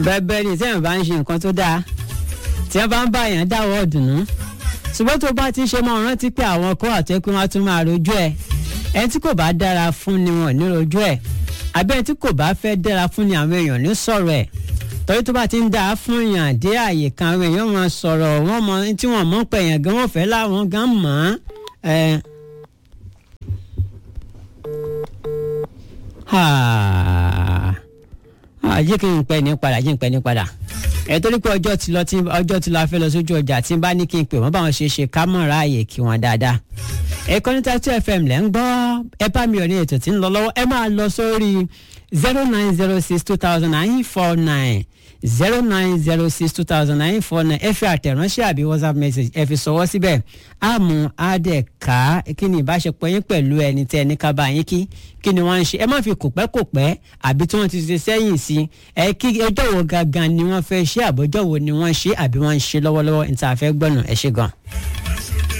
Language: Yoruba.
bẹ́ẹ̀ ni tí wọ́n bá ń ṣe nǹkan tó dáa tí wọ́n bá ń bá èèyàn dáwọ́ ọ̀dùnnú ṣùgbọ́n tó bá ti ń ṣe mọ́ rántí pé àwọn kó àtẹ́ pé wọ́n á tún máa rojú ẹ̀ ẹni tí kò bá dára fún ni wọn ò ní rojú ẹ̀ àbẹ́ ẹni tí kò bá fẹ́ dára fún ni àwọn èèyàn ní sọ̀rọ̀ ẹ̀ torí tó bá ti ń dáa fún yàn dé àyè kan àwọn èèyàn wọn sọ̀rọ̀ wọn mọ tí wọ́n mọ̀ pé èèyàn gan wọ́n fẹ́ láwọn gan mọ̀ ẹ́ jẹ́ kí n pẹ́ ní padà jẹ́ n pẹ́ ní padà ẹ torí pé ọjọ́ ti lọ tí ọjọ́ ti lọ a fẹ́ lọ sójú ọjà tí n bá ní kí n pè wọ́n báwọn ṣe ṣe ká mọ̀ ráàyè kí wọ́n dáadáa. ẹ̀kọ́ níta tí fm lẹ́ ń gbọ́ ẹ bá mi ò ní ètò tí ń lọ lọ́wọ́ ẹ máa lọ sórí zero nine zero six two thousand nine four nine zero nine zero six two thousand nine four nine ẹ fi àtẹ̀ránṣẹ́ àbí whatsapp message ẹ fi sọwọ́ síbẹ̀ àmú àdẹ̀ká kí ni ìbáṣepọ̀ yín pẹ̀lú ẹni tẹ́ ẹni ká bá yín kí kí ni wọ́n ń ṣe ẹ má fi kòpẹ́ kòpẹ́ àbí tí wọ́n ti ṣe sẹ́yìn sí ẹ kí ẹjọ́ wo gangan ni wọ́n fẹ́ ṣe àbọ̀jọ́ wo ni wọ́n ṣe àbí wọ́n ń ṣe lọ́wọ́lọ́wọ́ níta fẹ́ gbọ́nà ẹ ṣe gan.